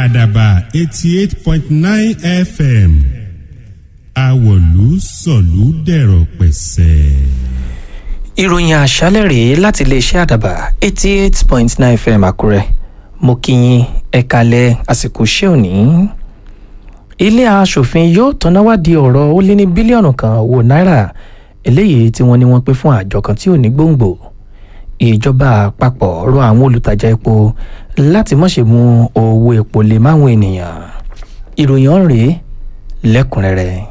àdàbà eighty eight point nine fm àwọ̀lú sọ̀lú dẹ̀rọ̀ pẹ̀sẹ̀. ìròyìn àṣálẹ̀ rèé láti iléeṣẹ́ àdàbà eighty eight point nine fm àkúrẹ́ mo kí yín ẹ kalẹ̀ àsìkò iṣẹ́ òní. ilé aṣòfin yóò tọ́náwádìí ọ̀rọ̀ ó lé ní bílíọ̀nù kan owó náírà eléyìí tí wọ́n ní wọ́n pín fún àjọ kan tí ò ní gbòǹgbò ìjọba àpapọ̀ rọ àwọn olùtajà epo láti má ṣe mú owó epo lè máwọn ènìyàn ìròyìn ọ̀hún rèé lẹ́kùnrẹ́rẹ́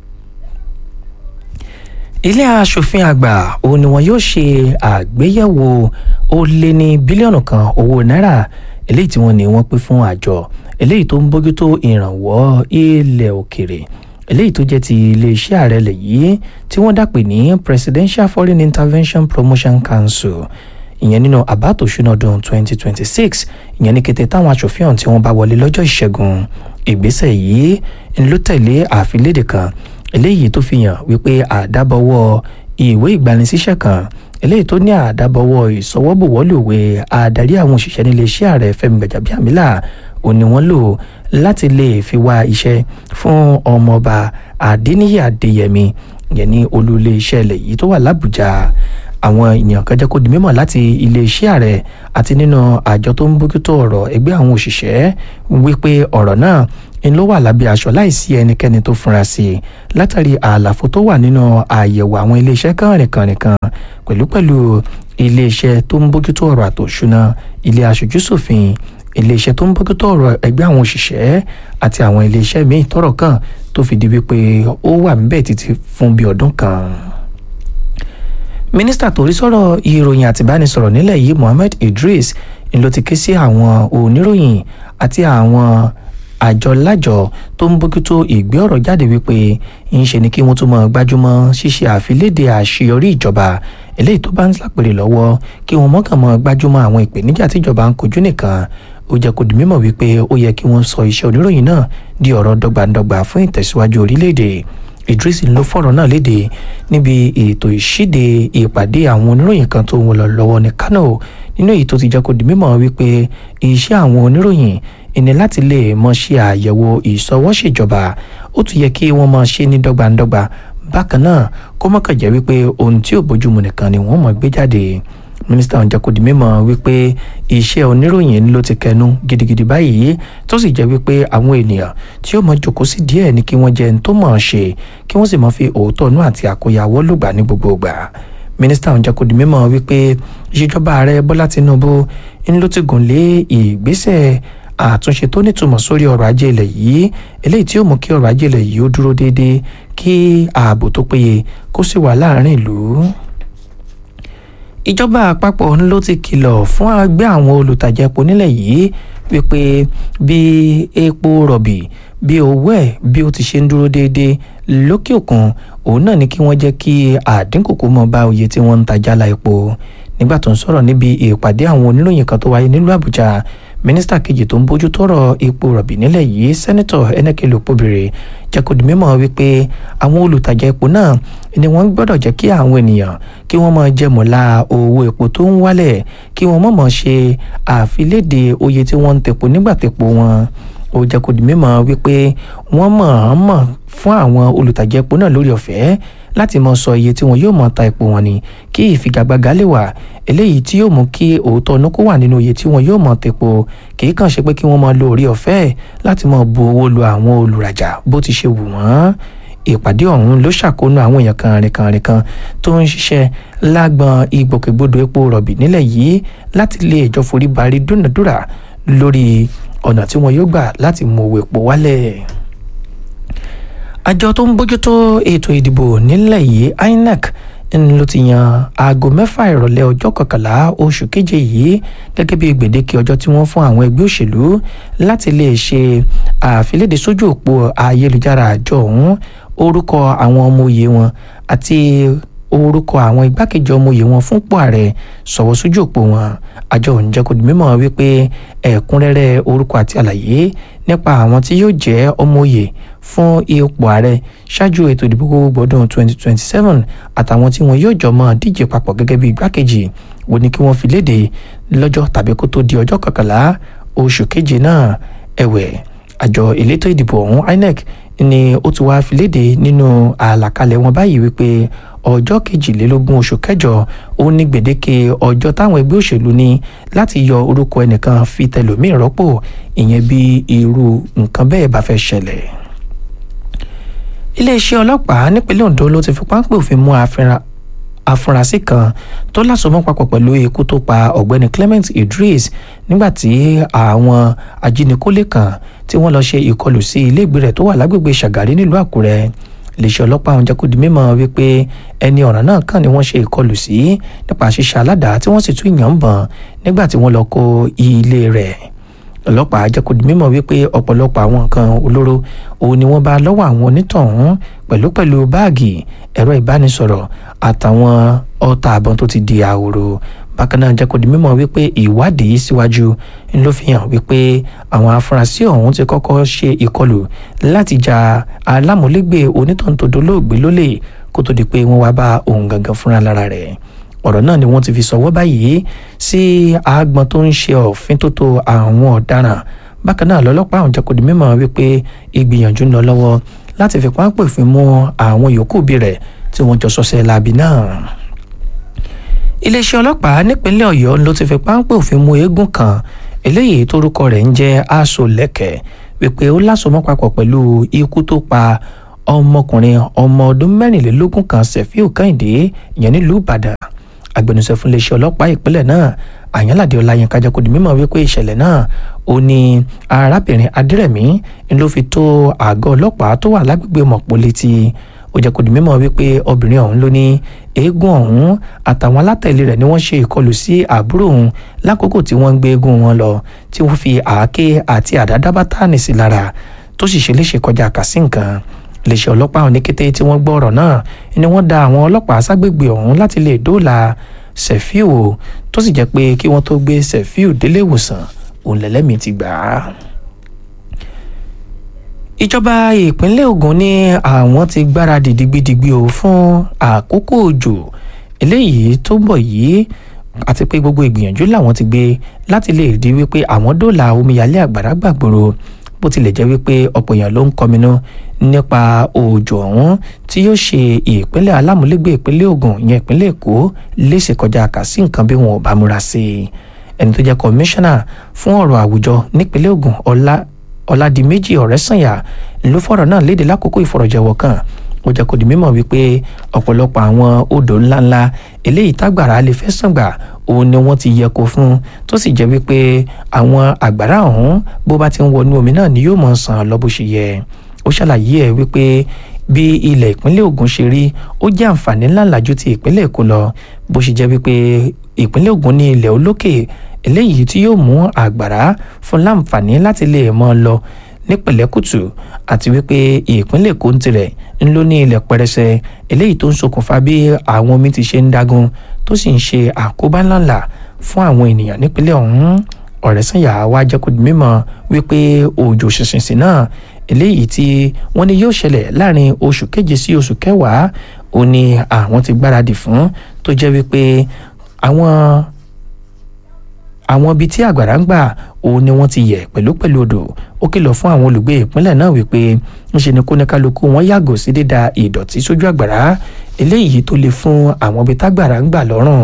ilé aṣòfin àgbà òun ni wọn yóò ṣe àgbéyẹ̀wò ó lé ní bílíọ̀nù kan owó náírà eléyìí tí wọ́n ní wọ́n pín fún àjọ eléyìí tó ń bójútó ìrànwọ́ ilẹ̀ òkèrè eléyìí tó jẹ́ ti iléeṣẹ́ ààrẹ lẹ̀ yìí tí wọ́n dàpè ní presidential foreign intervention promotion council ìyẹn nínú àbá tòṣúná ọdún 2026 ìyẹn ní kété táwọn aṣòfin ọ̀hún tí wọ́n bá wọlé lọ́jọ́ ìṣẹ́gun ìgbésẹ̀ yìí ń ló tẹ̀lé àfilédè kan eléyìí tó fi hàn wípé àdábọ̀wọ́ ìwé ìgbanisíṣẹ́ kan eléyìí tó ní àdábọ̀wọ́ ìsọwọ́bùwọ́lùwé adarí àwọn òṣìṣẹ́ nílé iṣẹ́ ààrẹ fẹ́mi gbàjàbíàmílà ò ní wọ́n lò láti lè fi wá iṣẹ́ fún ọmọọba adéníyí adéyẹmí yẹn ní olú ilé iṣẹ́ ilẹ̀ yìí tó wà lábújá àwọn ènìyàn kan jẹ́ kó di mímọ̀ láti iléeṣẹ́ ààrẹ àti nínú àjọ tó ń bójútó ọ̀rọ̀ ẹgbẹ́ àwọn òṣìṣẹ́ wípé ọ̀rọ̀ náà ń ló wà lábẹ́ aṣọ láìsí ẹnikẹ́ni tó fura sí i látàrí àlàfo tó wà nínú àyẹ̀wò àwọn iléeṣẹ́ kànrìnkànrìnkan pẹ̀lúpẹ̀lú iléeṣẹ́ tó ń bójútó ọ̀rọ̀ àtòṣúná ilé aṣojúṣòfin iléeṣẹ́ tó ń bójútó ọ̀rọ̀ ẹgbẹ́ àwọn òṣìṣẹ́ àti àwọn iléeṣẹ́ míì tọ́rọ̀ kàn tó fi di wípé ó wà níbẹ̀ títí fún bí ọdún kan mínísítà tó rí sọ̀rọ̀ ìròyìn àtìbánisọ̀rọ̀ nílẹ̀ yìí mohammed idris ń ló ti ké sí àwọn oníròyìn àti àwọn àjọ lájọ tó ń bójútó ìgbé ọ̀rọ̀ jáde wípé ń ṣe ni kí wọ́n tún mọ̀ gbájúmọ́ ṣíṣe àfilédè àṣeyọrí ìjọba eléyìí tó bá ń lápèrè lọ́wọ́ kí wọ́n mọ̀kàn mọ́ gbájúmọ́ àwọn ìpèníjà tíjọba ń kojú nìkan ó jẹ́ kó di mímọ̀ wípé ó yẹ kí wọ́n sọ iṣẹ́ oníròyìn náà di ọ̀rọ̀ dọ́gbandọ́gba fún ìtẹ̀síwájú orílẹ̀-èdè idris ló fọ̀rọ̀ náà léde níbi ètò ìṣíde ìpàdé àwọn oníròyìn kan tó ń wọ lọ́wọ́ ní kano nínú èyí tó ti jẹ́ kó di mímọ̀ wípé iṣẹ́ àwọn oníròyìn ìní láti lè mọ ṣe àyẹ̀wò ìsọwọ́ṣèjọba ó tún yẹ kí wọ́n mọ ṣe ní dọ́gbandọ́gba bákan náà kó mọ̀kàn jẹ́ wípé ohun tí ò bójúmu nìkan ni wọ́n mọ̀ gbé jáde mínísítà ọ̀hún jẹ́ kó di mímọ̀ wípé iṣẹ́ oníròyìn ló ti kẹnu gidigidi báyìí tó sì jẹ́ wípé àwọn ènìyàn tí ó mọ jòkó sí díẹ̀ ni kí wọ́n jẹ́ ẹni tó mọ̀ ọ́n ṣe kí wọ́n sì mọ̀ fi òótọ́ inú àti àkóyawọ́ lògbà ní gbogbo ìgbà mínísítà ọ̀hún jẹ́ kó di mímọ̀ wípé ìṣèjọba ààrẹ bọ́lá tinubu ń ló ti gùn lé ìgbésẹ̀ àtúnṣe tó nítumọ̀ sórí ọrọ̀ ajé ilẹ̀ yìí eléyìí tí ó mú kí ọrọ̀ ajé ilẹ̀ yìí ó dúró déédéé kí ààbò tó péye kó sì wà láàrin ìlú ìjọba àpapọ̀ ló ti kìlọ̀ fún ẹgbẹ́ àwọn olùtajà epo nílẹ̀ yìí wípé bí epo rọ̀bì bí owó ẹ̀ bí ó ti ṣe ń dúró déédéé lókè òkun òun náà ni kí wọ́n jẹ́ kí àdínkù kó mọ́ bá oye tí wọ́n ń ta jálá epo nígbà tó ń sọ̀rọ̀ níbi ìpàdé àwọn oníròyìn kan tó wáyé nílùú àbújá mínísítà kejì tó ń bójú tọrọ epo rọ̀bì nílẹ̀ yìí sẹ́nẹ́tọ̀ ẹnẹ́kẹ́lẹ́ òpóbìrì jẹ́ kó di mímọ̀ wípé àwọn olùtajà epo náà ni wọ́n gbọ́dọ̀ jẹ́ kí àwọn ènìyàn kí wọ́n máa jẹmọ̀lá owó epo tó ń wálẹ̀ kí wọ́n mọ̀ mọ̀ ṣe àfilédè oye tí wọ́n ń tepo nígbà tepo wọn ó jẹ́ kó di mímọ̀ wípé wọ́n mọ̀-ọ́n-mọ̀ fún àwọn olùtajà epo náà lórí ọ̀fẹ́ láti mọ sọ iye tí wọn yóò mọ ta epo wọn ni kí ìfigagbága lè wà eléyìí tí yóò mú kí òótọ́ ọ̀nà kó wà nínú iye tí wọn yóò mọ tepo kì í kàn ṣe pé kí wọ́n mọ lo orí ọ̀fẹ́ láti mọ bu owó lu àwọn olùrajà bó ti ṣe wù wọ́n ìpàdé ọ̀hún ló ṣàkóónú àwọn èèyàn kànrìnkànrìn kan tó ń ṣiṣẹ́ lágbọn ìgbòkègbodò epo rọ̀bì nílẹ̀ yìí láti lè jọ forí barí dúnàdúrà lórí ọ̀nà tí wọn yóò gbà láti mú owó epo wálẹ̀ àjọ tó ń bójútó ètò ìdìbò nílẹ̀ yìí inec ló ti yan aago mẹ́fà ìrọ̀lẹ́ ọjọ́ kọkànlá oṣù keje yìí gẹ́gẹ́ bí gbèdéke ọjọ́ tí wọ́n fún àwọn ẹgbẹ́ òṣèlú láti lè ṣe àfilédè sójú òpó ayélujára àjọ ọ̀hún orúkọ àwọn ọmọ òye wọn àti orúkọ àwọn igbákejì ọmọ òye wọn fúnpò ààrẹ sọ̀wọ́ sójú òpó wọn àjọ òun jẹ́ kó di mímọ̀ wípé ẹ̀kúnrẹ́rẹ́ orúkọ àti àlàyé nípa àwọn tí yóò jẹ́ ọmọ òye fún ipò ààrẹ ṣáájú ètò ìdìbò gbogbo ọdún 2027 àtàwọn tí wọn yóò jọ mọ́ díje papọ̀ gẹ́gẹ́ bí igbákejì wo ni kí wọ́n fi léde lọ́jọ́ tàbí kó tó di ọjọ́ kọkànlá oṣù keje náà ẹ̀wẹ̀ àjọ elétò ìdìbò ọ̀hún inec ni ó ti wáá fi léde nínú àlàkalẹ̀ wọn báyìí wípé ọjọ́ kejìlélógún oṣù kẹjọ ó ní gbèdéke ọjọ́ táwọn ẹgbẹ́ òṣèlú ní láti yọ orúkọ ẹnìkan fi tẹlòmíì rọ́pò ìyẹn bí irú nǹkan bẹ́ẹ̀ bá fẹ́ ṣẹlẹ̀ iléeṣẹ́ ọlọ́pàá nípínlẹ̀ ondo ló ti fi páńpẹ́ òfin mú afurasí kan tó lásomọ́ papọ̀ pẹ̀lú ikú tó pa ọ̀gbẹ́ni clement idris nígbà tí àwọn ajínikólé kan tí wọ́n lọ ṣe ìkọlù sí iléègbé rẹ̀ tó wà lágbègbè ṣàgárí nílùú àkúrẹ́ iléeṣẹ́ ọlọ́pàá ọ̀hún jẹ́ kó di mímọ̀ wípé ẹni ọ̀ràn náà kàn ni wọ́n ṣe ìkọlù sí nípa ṣíṣe aládàá tí wọ́n sì tún yàn ń bọ̀n nígbà tí wọ́n lọ kó ilé rẹ̀ ọlọ́pàá jẹ́ kó di mímọ̀ wípé ọ̀pọ̀lọpọ̀ àwọn nǹkan olóró òun ni wọ́n bá lọ́wọ́ àwọn onítọ̀hún pẹ̀lú pẹ̀lú báàgì ẹ̀rọ ìbánisọ̀rọ̀ àtàwọn ọta àbọ̀n tó ti di àhòrò bákan náà jẹ́ kó di mímọ̀ wípé ìwádìí síwájú ló fi hàn wípé àwọn afurasí ọ̀hún ti kọ́kọ́ ṣe ìkọlù láti ja alámúlégbè onítọ̀ntòdó lóògbé lólè kó tó di pé wọ́n wá bá òun gangan fúnra lára rẹ̀ ọ̀rọ̀ náà ni wọ́n ti fi sọ̀wọ́ báyìí sí àgbọn tó ń ṣe òfin tó tó àwọn ọ̀daràn bákan náà lọ́lọ́pàá àwọn jẹ́kọ̀ọ́ di mímọ̀ wípé ìgbìyànjú ń lọ lọ́wọ́ láti fi páńpẹ́ òfin mú àwọn yòókù bí rẹ̀ tí wọ́n jọ sọ́sẹ́ láabi náà. iléeṣẹ́ ọlọ́pàá nípínlẹ̀ ọ̀yọ́ ló ti fi páńpẹ́ òfin mú eégún kan eléyìí tórúkọ rẹ̀ ń jẹ́ aṣọ lẹ́kẹ̀ wípé ó lásomọ́ papọ̀ pẹ̀lú ikú tó pa ọmọkùnrin ọmọ ọdún mẹ́rìnlélógún kan sefiu kẹ́hìndé ìyẹn nílùú ìbàdàn agbẹnusọ fún iléeṣẹ́ ọlọ́pàá ìpínlẹ̀ náà àyànládé ọláyínká jẹ́ kó di mímọ̀ wípé ìṣẹ̀lẹ̀ náà ó ní arábìnrin adírẹ̀mí ló fi tó àgọ́ ọlọ́pàá tó wà lágbègbè mọ̀pọ̀ létí ó jẹ́ kó di mímọ̀ wípé obìnrin ọ̀hún ló ní eégún ọ̀hún àtàwọn alátẹ̀lé rẹ̀ ni wọ́n ṣe ìkọlù sí àbúrò òun lákòókò tí wọ́n ń gbé eégún wọn lọ tí wọ́n fi àáké àti àdádábátánì sí lára tó sì ṣe léṣe kọjá kàsí nǹkan iléeṣẹ́ ọlọ́pàá ọ̀hún ní kété tí wọ́n gbọ́ ọ̀rọ̀ náà ni wọ́n da àwọn ọlọ́pàá ságbègbè ọ̀hún láti lè dóòlà sefiu tó sì jẹ́ pé kí wọ́n tó gbé sefiu délé ìwòsàn òun lẹ́lẹ́mìí ti gbà á. ìjọba ìpínlẹ̀ Ògùn ní àwọn ti gbáradì digbidigbi o fún àkókò òjò eléyìí tó ń bọ̀ yìí àti pé gbogbo ìgbìyànjú làwọn ti gbé láti lè rí wípé àwọn dóòlà omíyalé àgbàrá gbàgbòrò bó tilẹ̀ jẹ́ wípé ọ̀pọ̀ èèyàn ló ń kọminú nípa òjò ọ̀hún tí yóò ṣe ìpínlẹ̀ alámúlégbé ìpínlẹ̀ Ògùn ìyẹn ìpínlẹ̀ Èkó léṣe kọjá kà sí nǹkan bí wọn ò bá múra sí i ẹni tó jẹ́ kọmíṣánná fún ọ̀rọ̀ àwùjọ nípínlẹ̀ Ògùn ọlá ọládìméjì ọ̀rẹ́sànyà ló fọ̀rọ̀ náà léde lákòókò ìfọ̀rọ̀jẹ̀wọ̀ kan ó jẹ́ kó di mímọ̀ wípé ọ̀pọ̀lọpọ̀ àwọn odò ńláńlá eléyìí tágbàrá lè fẹ́ sàn gbà òun ni wọ́n ti yẹko fún tó sì jẹ́ wípé àwọn àgbàrá ọ̀hún bó bá ti ń wọnú omi náà ni yóò mọ̀ sàn lọ bó ṣe yẹ ó ṣàlàyé ẹ̀ wípé bí ilẹ̀ ìpínlẹ̀ Ògùn ṣe rí ó jẹ́ àǹfààní ńláńlá ju ti ìpínlẹ̀ Èkó lọ bó ṣe jẹ́ wípé ìpínlẹ̀ Ògùn ní ilẹ̀ olókè eléyìí tí yóò mú àgbàrá fún láǹfààní láti lè mọ́ lọ ní pẹ̀lẹ́kùtù àti wípé ìpínlẹ̀ Èkó ń tirẹ̀ ń lò ní ilẹ̀ pẹrẹsẹ eléyìí tó ń ṣokùnfà bí àwọn omi ti ṣe ń dagun tó sì ń ṣe àkóbá ńláńlá fún àwọn ènìyàn nípínlẹ̀ ọ̀hún ọ̀rẹ́sànyà wá jẹ́ kó di mímọ̀ wípé òjò ṣìnṣìnṣìn náà eléyìí tí wọ́n ní yóò ṣẹlẹ̀ láàrin oṣù keje sí oṣù kẹwàá ó ní àwọn ti gbáradì fún tó jẹ́ wípé àwọn àwọn ibi tí àgbàrá ń gbà òun ni wọ́n ti yẹ̀ pẹ̀lú pẹ̀lú odò ó kìlọ̀ fún àwọn olùgbé ìpínlẹ̀ náà wípé ńṣe ni kóníkálukú wọn yàgò sí dídà ìdọ̀tí sójú àgbàrá eléyìí tó le fún àwọn ibi tágbàrá ń gbà lọ́rùn.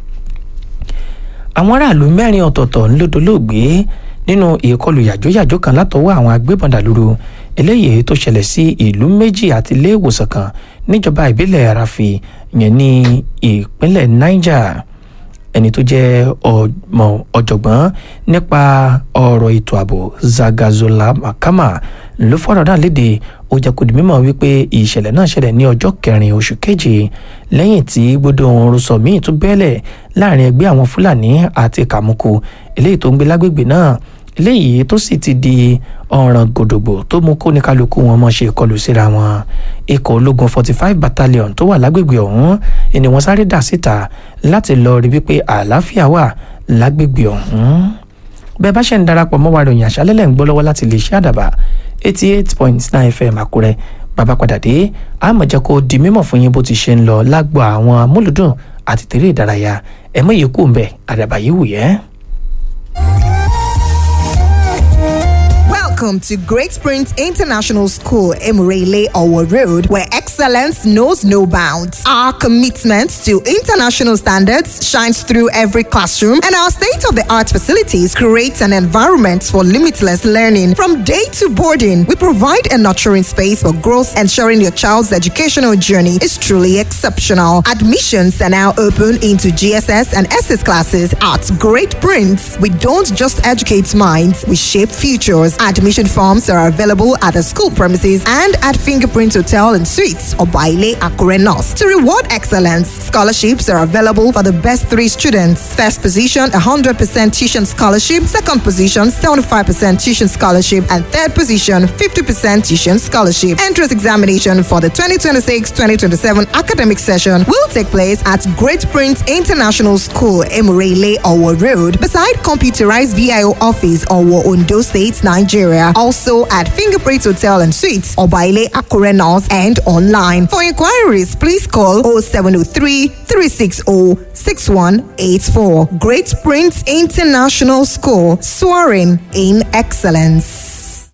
àwọn aráàlú mẹ́rin ọ̀tọ̀ọ̀tọ̀ ńlọ́dọ̀lóògbé nínú ìkọlù yàjóyàjó kan látọwọ́ àwọn agbébọn dàlúrú eléyìí tó ṣẹlẹ̀ sí ìlú méjì àti ilé ìwòsàn kan níjọba ìbílẹ̀ àràfì yẹn ní ìpínlẹ̀ niger ẹni tó jẹ́ ọmọ ọ̀jọ̀gbọ́n nípa ọ̀rọ̀ ètò ààbò zagazola makama ló fọ̀rọ̀ náà léde ó jẹ́ kó di mímọ̀ wípé ìṣẹ̀lẹ̀ náà ṣẹlẹ̀ ní ọjọ́ kẹrin oṣù keje lẹ́yìn tí gbódò oorun sọ míì tún bẹ́ẹ̀lẹ̀ láàrin ẹgbẹ́ àwọn fúlàní àti kàmúkù eléyìí tó ń gbé lágbègbè náà eléyìí tó sì ti di ọ̀ràn gòdògbò tó mú kó ní kálukú wọn mọ̀ ṣe ìkọlù síra wọn ikọ̀ ológun forty five battalion tó wà lágbègbè ọ̀hún ni wọ́n sáré dà síta láti lọ rí wípé àlàáfíà wà lágbègbè ọ̀hún bẹ́ẹ̀ bá ṣe ń darapọ̀ mọ́ wa ròyìn àṣálẹ́lẹ̀ ń gbọ́ lọ́wọ́ láti lè ṣe àdàbà eighty eight point nine fm àkúrẹ́ bàbá padà dé àmọ̀jẹ́ kó di mímọ̀ fún yín bó ti ṣe ń lọ lágbo àwọn amúlùdùn àti tèrè ìdárayá ẹ̀mọ́ yìí kù ń bẹ̀ àdàbà yìí wù yẹ́. Welcome to Great Springs International School, Emirele Owo Road, where excellence knows no bounds. Our commitment to international standards shines through every classroom, and our state of the art facilities create an environment for limitless learning. From day to boarding, we provide a nurturing space for growth, ensuring your child's educational journey is truly exceptional. Admissions are now open into GSS and SS classes at Great Prince. We don't just educate minds, we shape futures. Admission forms are available at the school premises and at Fingerprint Hotel and Suites or Baile Akure North. To reward excellence, scholarships are available for the best three students. First position, 100% tuition scholarship. Second position, 75% tuition scholarship. And third position, 50% tuition scholarship. Entrance examination for the 2026-2027 academic session will take place at Great Prince International School, Emirele, Owo Road, beside computerized VIO office, Owo, Ondo State, Nigeria. Also at Fingerprint Hotel and Suites, Obaile Akure North, and online. For inquiries, please call 0703 360 6184. Great Prince International School, soaring in excellence.